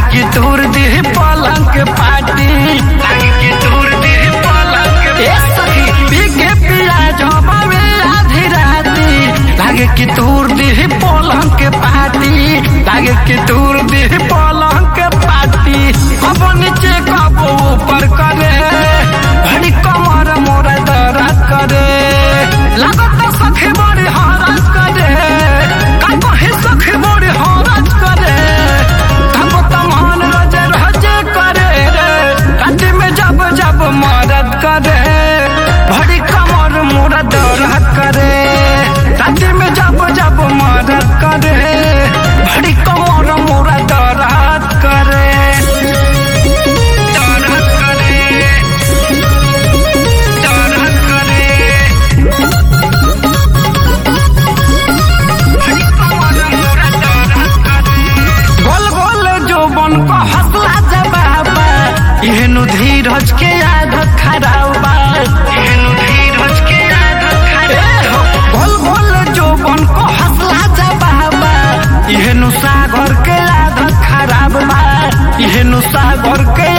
कि दूर दी पलंग के पाटी लागे कि दूर दी पलंग के ए सखी बिके पिया जबावे आधी राती लागे कि दूर दी पलंग के पाटी लागे कि दूर दी पलंग के पाटी कब नीचे कब ऊपर करे भड़ी कमर मोरा दर्द करे लागत सखी बड़ी हरस करे का कहे सखी बड़ी हरस करे तब तमान रजे रजे करे रे राति में जब जब मदद करे भड़ी कमर मोरा दर्द करे राति में जब जब मदद करे भड़ी कमर मोरा दर्द करे दर्द करे दर्द करे गोल गोल जो बन को हंसला जबाबा एहनु धीरज के याद खराबा एहनु धीरज के याद खराबा गोल गोल जो बन को हंसला जबाबा एहनु सागर के याद खराब बा एहनु सागर के